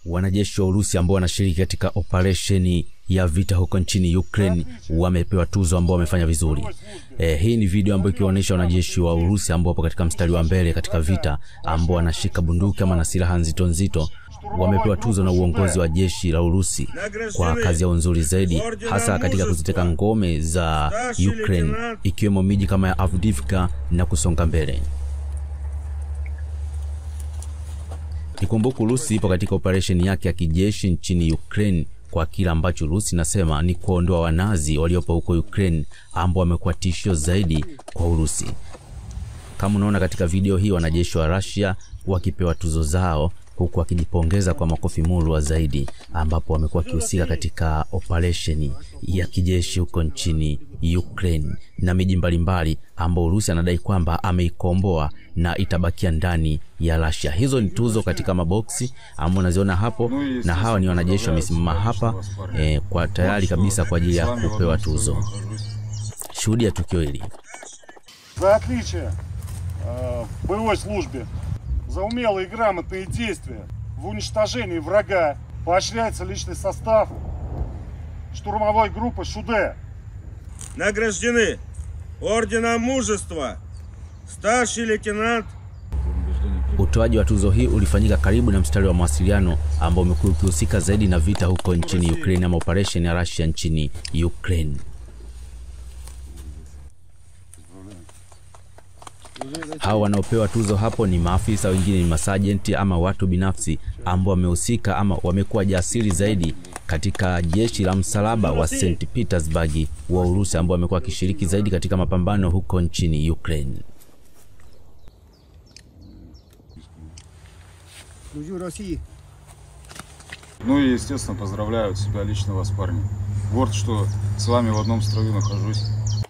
Wanajeshi wa Urusi ambao wanashiriki katika operesheni ya vita huko nchini Ukraine wamepewa tuzo ambao wamefanya vizuri. E, hii ni video ambayo ikionyesha wanajeshi wa Urusi ambao wapo katika mstari wa mbele katika vita ambao wanashika bunduki ama na silaha nzito nzito wamepewa tuzo na uongozi wa jeshi la Urusi kwa kazi yao nzuri zaidi, hasa katika kuziteka ngome za Ukraine ikiwemo miji kama ya Avdiivka na kusonga mbele. Ikumbuke Urusi ipo katika operesheni yake ya kijeshi nchini Ukraine kwa kile ambacho Urusi inasema ni kuondoa wanazi waliopo huko Ukraine ambao wamekuwa tishio zaidi kwa Urusi. Kama unaona katika video hii, wanajeshi wa Russia wakipewa tuzo zao huku wakijipongeza kwa makofi murwa zaidi, ambapo wamekuwa wakihusika katika operesheni ya kijeshi huko nchini Ukraine na miji mbalimbali ambao Urusi anadai kwamba ameikomboa na itabakia ndani ya Russia. Hizo ni tuzo katika maboksi ambao unaziona hapo, na hawa ni wanajeshi wamesimama hapa eh, kwa tayari kabisa kwa ajili ya kupewa tuzo. Shuhudia tukio hili. За отличие э, в боевой службе, за умелые и грамотные действия в уничтожении врага поощряется личный состав штурмовой группы «Шуде». Награждены орденом мужества старший лейтенант Utoaji wa tuzo hii ulifanyika karibu na mstari wa mawasiliano ambao umekuwa ukihusika zaidi na vita huko nchini Ukraine ama operation ya Russia nchini Ukraine. Hao wanaopewa tuzo hapo ni maafisa, wengine ni masajenti ama watu binafsi ambao wamehusika ama wamekuwa jasiri zaidi katika jeshi la msalaba wa St Petersburg wa Urusi ambao wamekuwa wakishiriki zaidi katika mapambano huko nchini Ukraine. Служу России. Ну и, естественно, поздравляю тебя лично вас, парни. Горд, что с вами в одном строю нахожусь.